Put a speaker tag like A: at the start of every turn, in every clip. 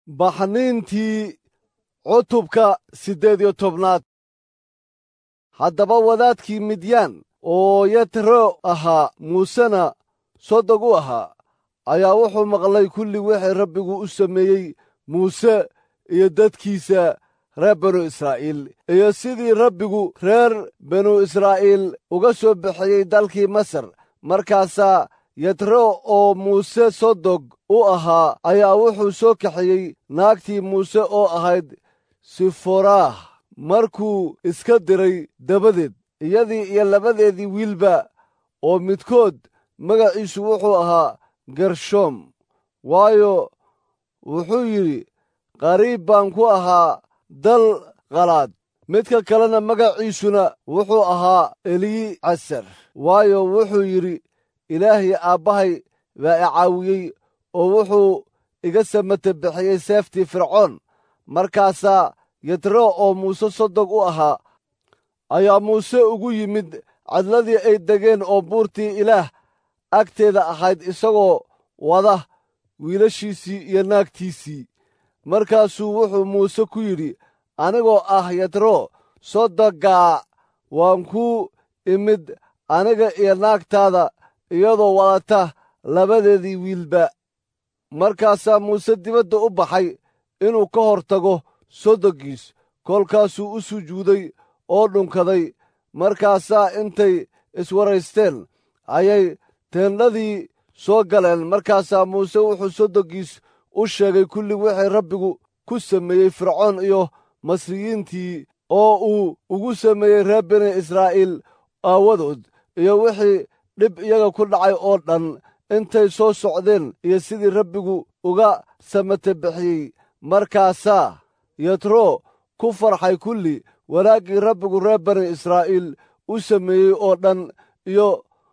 A: baxniintii cutubka siddeed iyo tobnaad haddaba wadaadkii midyaan oo yatro ahaa muusena sodog u ahaa ayaa wuxuu maqlay kulli wixii rabbigu u sameeyey muuse iyo dadkiisa reer banu israa'iil iyo sidii rabbigu reer banu israa'iil uga soo bixiyey dalkii masar markaasaa yatro oo muuse sodog u ahaa ayaa wuxuu soo kaxeeyey naagtii muuse oo ahayd siforaah markuu iska diray dabadeed iyadii iyo labadeedii wiilba oo midkood magaciisu wuxuu ahaa gershoom waayo wuxuu yidhi qariib baan ku ahaa dal qalaad midka kalena magaciisuna wuxuu ahaa eliyi casar waayo wuxuu yidhi ilaahii aabbahay baa i caawiyey oo wuxuu iga samata bixiyey seeftii fircoon markaasaa yatro oo muuse sodog u ahaa ayaa muuse ugu yimid cadladii ay degeen oo buurtii ilaah agteeda ahayd isagoo wada wiilashiisii iyo naagtiisii markaasuu wuxuu muuse ku yidhi anigoo ah yatro sodogaa waan kuu imid aniga iyo naagtaada iyadoo wadata labadeedii wiilba markaasaa muuse dibadda u baxay inuu ka hor tago sodogiis kolkaasuu u sujuuday oo dhunkaday markaasaa intay iswaraysteen ayay teendhadii soo galeen markaasaa muuse wuxuu sodogiis u sheegay kulli wixii rabbigu ku sameeyey fircoon iyo masriyiintii oo uu ugu sameeyey reer bini israa'iil aawadood iyo wixii dhib iyaga ku dhacay oo dhan intay soo socdeen iyo sidii rabbigu uga samata bixiyey markaasaa yatro ku farxay kulli wanaaggii rabbigu reer bani israa'iil u sameeyey oo dhan iyo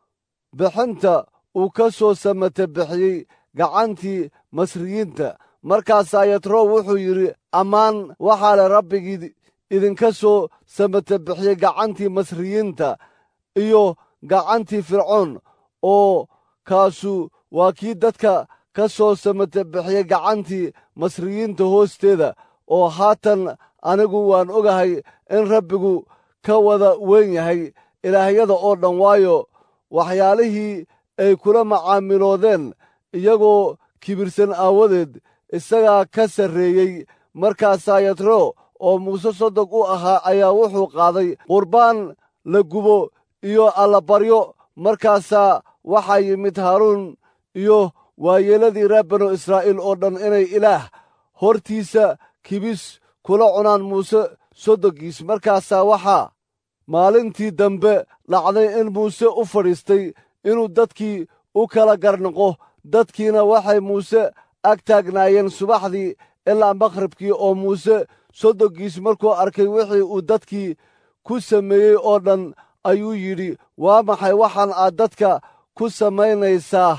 A: bixinta uu ka soo samata bixiyey gacantii masriyiinta markaasaa yatro wuxuu yidhi ammaan waxaa le rabbigii idinka soo samata bixiyey gacantii masriyiinta iyo gacantii fircoon oo kaasu waa kii dadka ka soo samata bixiyey gacantii masriyiinta hoosteeda oo haatan anigu waan ogahay in rabbigu ka wada weyn yahay ilaahyada oo dhan waayo waxyaalihii ay kula macaamiloodeen iyagoo kibirsan aawadeed isagaa ka sarreeyey markaasaa yatro oo muuse sodog u ahaa ayaa wuxuu qaaday qurbaan la gubo iyo allabaryo markaasaa waxaa yimid haaruun iyo waayeeladii reer banu israa'iil oo dhan inay ilaah hortiisa kibis kula cunaan muuse sodogiis markaasaa waxaa maalintii dambe dhacday in muuse u fadhiistay inuu dadkii u kala garnaqo dadkiina waxay muuse ag taagnaayeen subaxdii ilaa makhribkii oo muuse sodogiis markuu arkay wixii uu dadkii ku sameeyey oo dhan ayuu yidhi waa maxay waxaan aad dadka ku samaynaysaa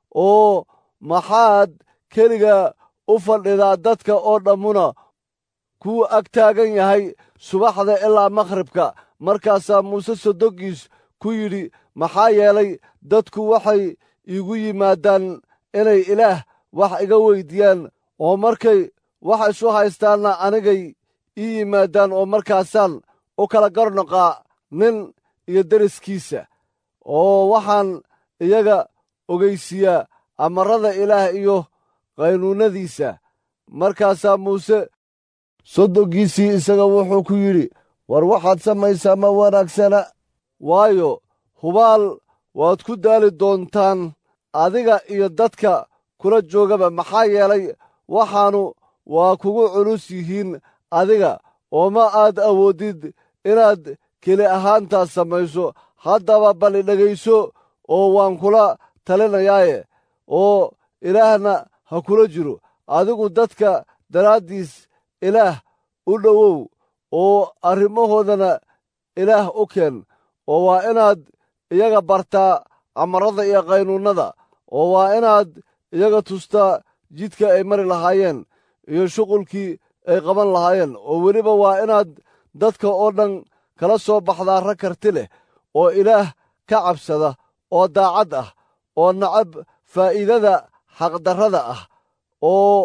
A: oo maxaad keliga u fadhidaa dadka oo dhammuna kuu ag taagan yahay subaxda ilaa makhribka markaasaa muuse sodogiis ku yidhi maxaa yeelay dadku waxay iigu yimaadaan inay ilaah wax iga weyddiiyaan oo markay wax isu haystaanna anigay ii yimaadaan oo markaasaan u kala garnoqaa nin iyo deriskiisa oo waxaan iyaga ogaysiiyaa amarada ilaah iyo qaynuunnadiisa markaasaa muuse sodogiisii isaga wuxuu ku yidhi war waxaad samaysaa ma wanaagsana waayo hubaal waad ku daali doontaan adiga iyo dadka kula joogaba maxaa yeelay waxaannu waa kugu culus yihiin adiga oo ma aad awooddid inaad keli ahaantaas samayso haddaba bali dhegayso oo waan kula talinayaaye oo ilaahna ha kula jiro adigu dadka daraaddiis ilaah u dhowow oo arrimahoodana ilaah u keen oo waa inaad iyaga bartaa amarada iyo qaynuunnada oo waa inaad iyaga tustaa jidka ay mari lahaayeen iyo shuqulkii ay qaban lahaayeen oo weliba waa inaad dadka oo dhan kala soo baxdaa rag karti leh oo ilaah ka cabsada oo daacad ah oo nacab faa'iidada xaqdarrada ah oo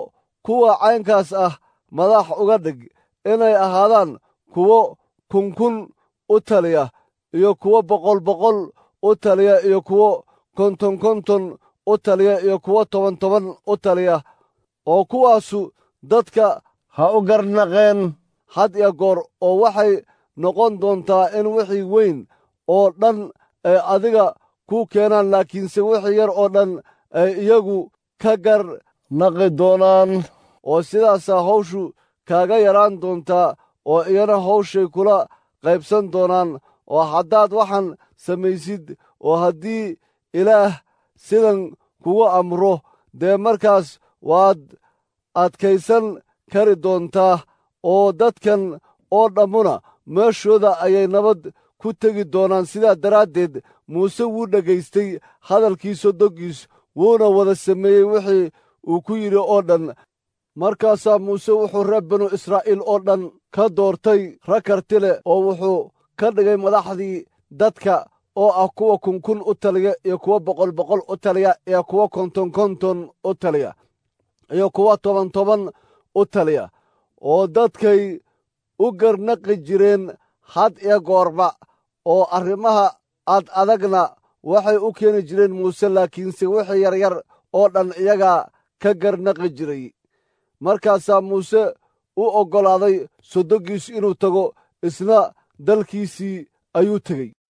A: kuwa caynkaas ah madax uga dhig inay ahaadaan kuwo kunkun u taliya iyo kuwo boqol boqol u taliya iyo kuwo konton konton u taliya iyo kuwo toban toban u taliya oo kuwaasu dadka ha u garnaqeen had iyo goor oo waxay noqon doontaa in wixii weyn oo dhan ay adiga kuu keenaan laakiinse wixii yar oo dhan ay iyagu ka garnaqi doonaan oo sidaasaa hawshu kaaga yaraan doontaa oo iyana hawshay kula qaybsan doonaan oo haddaad waxaan samaysid oo haddii ilaah sidan kugu amro dee markaas waad adkaysan kari doontaa oo dadkan oo dhammuna meeshooda ayay nabad ku tegi doonaan sidaa daraaddeed muuse wuu dhegaystay hadalkii sodoggiis wuuna wada sameeyey wixii uu ku yidhi oo dhan markaasaa muuse wuxuu reer binu israa'iil oo dhan ka doortay rag karti leh oo wuxuu ka dhigay madaxdii dadka oo ah kuwa kunkun u taliya iyo kuwa boqol boqol u taliya iyo kuwa konton konton u taliya iyo kuwa toban toban u taliya oo dadkay u garnaqi jireen had iyo goorba oo arrimaha ad adagna waxay u keeni jireen muuse laakiinse wixii yaryar oo dhan iyagaa ka garnaqi jiray markaasaa muuse u oggolaaday sodoggiisu inuu tago isna dalkiisii ayuu tegey